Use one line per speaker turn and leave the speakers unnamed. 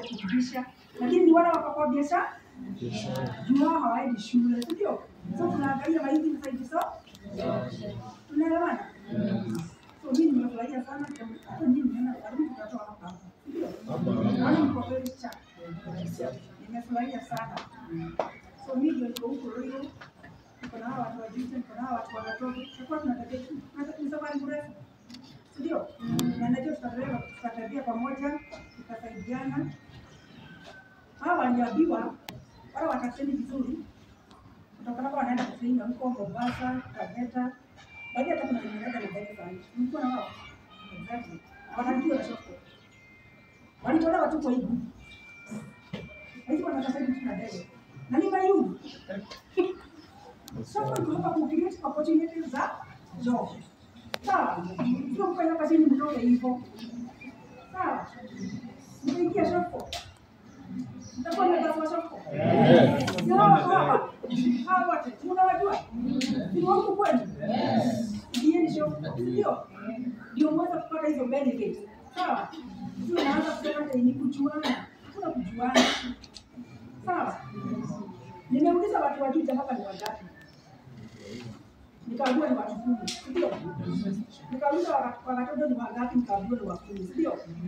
kufundisha, lakini ni wale wako biashara juu hao hawaendi shule, si ndio? So tunaangalia mahindi zaidi, so tunaelewana. So mimi nimefurahia sana, hata mimi nimeona karibu tutatoa hapa hapa, ndio naona mko very sharp. Nimefurahia sana. So mimi ndio niko huko Ruiru, niko na hawa watu wa Juja, niko na hawa watu wa Natoto, tutakuwa tunatembea ni safari mrefu, si ndio? Na najua tutatembea tutatembea pamoja, tutasaidiana. Hawa waliambiwa wale watasemi vizuri kutoka hapa wanaenda kufinga huko Mombasa, Taveta. Baadhi hata kuna wenye wanaenda Nairobi sana. Mlikuwa na wao? Exactly. Wanajua na soko. Walitolewa tu kwa hii group. Hizi wanataka hivi tuna ndege. Na ni mayuni. Soko iko hapa ku create opportunities za job. Sawa. Sio kufanya kazi ni mdogo hivyo. Sawa. Mtaingia soko. Mtakuwa na kazi soko. Sio hapa. Hawa wote tunawajua. Ni wako kweli? Ndieni soko. Ndio. Ndio mweza kupata hizo benefits. Sawa. Sio naanza kusema ati ni kujuana. Kuna kujuana. Sawa. Nimeuliza watu wa Juja hapa ni wangapi? Nikaambiwa ni watu kumi, ndio. Nikauliza wa- wa watoto ni wangapi? Nikaambiwa ni wa kumi, ndio.